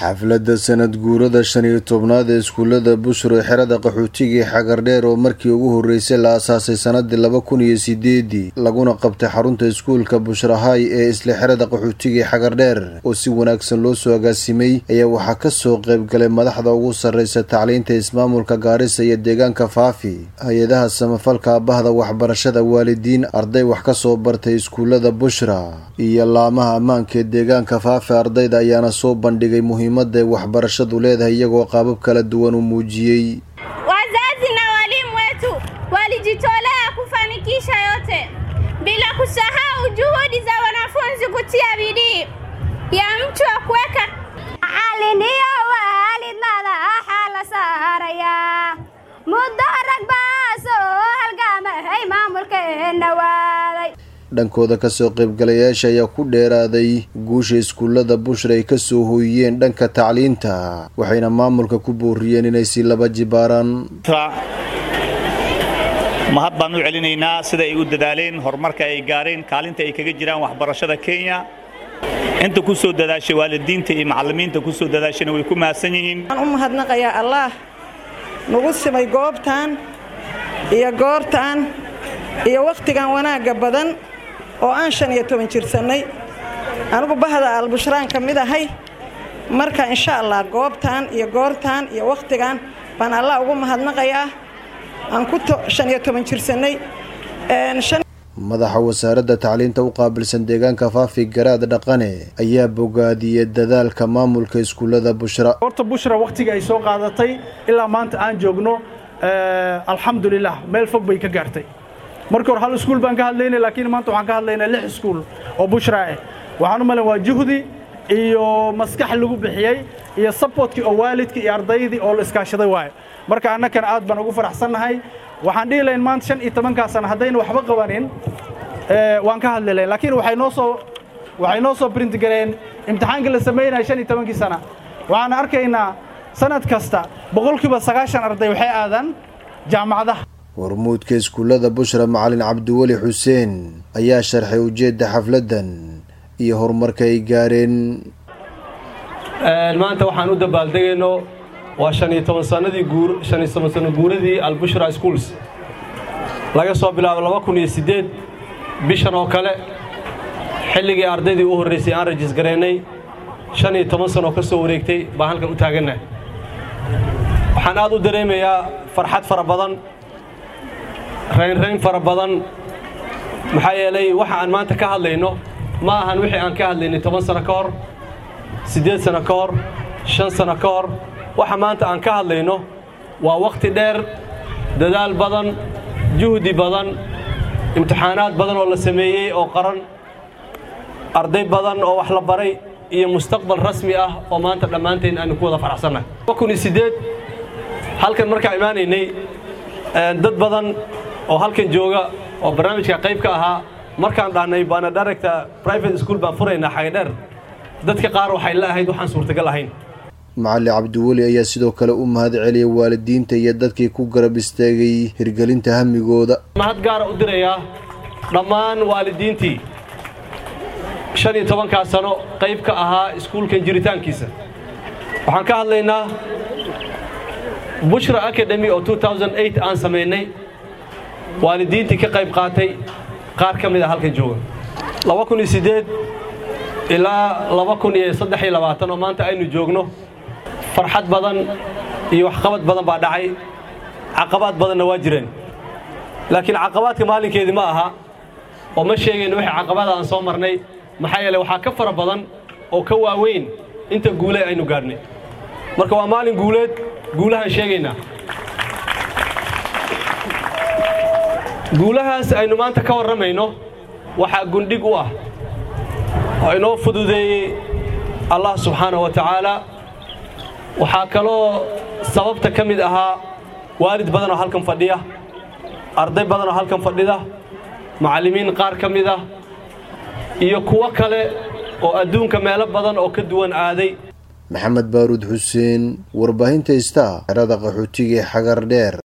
xafladda sanad guurada shan iyo tobnaad ee iskuullada bushro ee xerada qaxootiga xagardheer oo markii ugu horreysay la asaasay sanadii laba kun iyo sideedii laguna qabtay xarunta iskuulka bushrahay ee isla xerada qaxootiga xagardheer oo si wanaagsan loo soo agaasimay ayaa waxaa kasoo qaybgalay madaxda ugu sarreysa tacliinta ismaamulka gaarisa iyo deegaanka faafi hay-adaha samafalka bahda waxbarashada waalidiin arday wax kasoo bartay iskuullada bushra iyo laamaha ammaanka ee deegaanka faafi ardayda ayaana soo bandhigay muhiimada ay waxbarashadu leedahay iyagoo qaabab kala duwan u muujiyey Wazazi na walimu wetu walijitolea kufanikisha yote bila kusahau juhudi za wanafunzi kutia bidii ya mtu wa kuweka macallin iyo waalid madaxa la saarayaa muddo rag baa soo halgaamahay maamulkeenna waaday dhankooda kasoo qaybgalayaasha ayaa ku dheeraaday guusha iskuullada bushra ay kasoo hooyiyeen dhanka tacliinta waxayna maamulka ku booriyeen inay si laba jibaaraan mahad baan u celinaynaa sida ay u dadaaleen horumarka ay gaareen kaalinta ay kaga jiraan waxbarashada kenya inta ku soo dadaashay waalidiinta iyo macallimiinta ku soo dadaashayna way ku mahadsan yihiin waxaan u mahadnaqayaa allaah nagu simay goobtan iyo goortan iyo wakhtigan wanaagga badan oo aan shan iyo toban jirsannay anigu bahda albushraan ka mid ahay marka insha allah goobtan iyo goortan iyo wakhtigan baan allah ugu mahadnaqayaa aan ku shan iyo toban jirsannay madaxa wasaaradda tacliinta u qaabilsan deegaanka faafi garaad dhaqane ayaa bogaadiyey dadaalka maamulka iskuullada bushra horta bushra wakhtiga ay soo qaadatay ilaa maanta aan joogno alxamdulilah meel fog bay ka gaartay markii hore hal iskuul baan ka hadlaynay laakiin maanta waxaan ka hadlaynaa lix iskuul oo bushra ah waxaan u malayn waa juhdi iyo maskax lagu bixiyey iyo saboortkii oo waalidkii iyo ardaydii oo la iskaashaday waaye marka annakana aad baan ugu faraxsannahay waxaan dhihi lahayn maanta shan iyo tobankaa sana haddayna waxba qabanin waan ka hadli lahayn laakiin waxay noo soo waxay noo soo print gareen imtixaankii la samaynaya shan iyo tobankii sana waxaan arkaynaa sanad kasta boqolkiiba sagaashan arday waxay aadaan jaamacadaha hormuudka iskuullada bushra macalin cabdiweli xuseen ayaa sharxay ujeedda xafladdan iyo horumarka ay gaareen maanta waxaan u dabaaldegayno waa shan iyo toban sanadii guur shan iyo toban sano guuradii albushra schools laga soo bilaabo laba kun iyo siddeed bishan oo kale xilligii ardaydii u horraysay aan rajis gareennay shan iyo toban sanoo ka soo wareegtay baan halkan u taagannahay waxaan aad u dareemayaa farxad fara badan raynrayn fara badan maxaa yeelay waxa aan maanta ka hadlayno ma ahan wixii aan ka hadlaynay toban sano ka hor siddeed sano ka hor shan sano ka hor waxa maanta aan ka hadlayno waa wakhti dheer dadaal badan juhdi badan imtixaanaad badan oo la sameeyey oo qaran arday badan oo wax la baray iyo mustaqbal rasmi ah oo maanta dhammaanteen aanu ku wada faraxsannahay kun iyo siddeed halkan markaa imaanaynay dad badan oo halkan jooga oo barnaamijka qayb ka ahaa markaan dhahnay baana director private school baan furaynaa xagadheer dadka qaar waxay la ahayd waxaan suurtagal ahayn macali cabdiweli ayaa sidoo kale u mahad celiyay waalidiinta iyo dadkii ku garab istaagay hirgelinta hamigooda mahad gaara u dirayaa dhammaan waalidiintii shan iyo tobankaa sano qayb ka ahaa iskuulkan jiritaankiisa waxaan ka hadlaynaa bushra academy oo aan samaynay waalidiintii ka qayb qaatay qaar ka mid a halkan jooga ilaa oo maanta aynu joogno farxad badan iyo waxqabad badan baa dhacay caqabaad badanna waa jireen laakiin caqabaadka maalinkeedii ma aha oo ma sheegayno wixii caqabada aan soo marnay maxaa yeele waxaa ka fara badan oo ka waaweyn inta guule aynu gaadhnay marka waa maalin guuleed guulahaan sheegaynaa guulahaas aynu maanta ka warramayno waxaa gundhig u ah oo inoo fududeeyey allah subxaana wa tacaala waxaa kaloo sababta ka mid ahaa waalid badan oo halkan fadhiya arday badan oo halkan fadhida macallimiin qaar ka mid ah iyo kuwo kale oo adduunka meelo badan oo ka duwan aaday maxamed baaruud xuseen warbaahinta ista xerada qaxootiga ee xagar dheer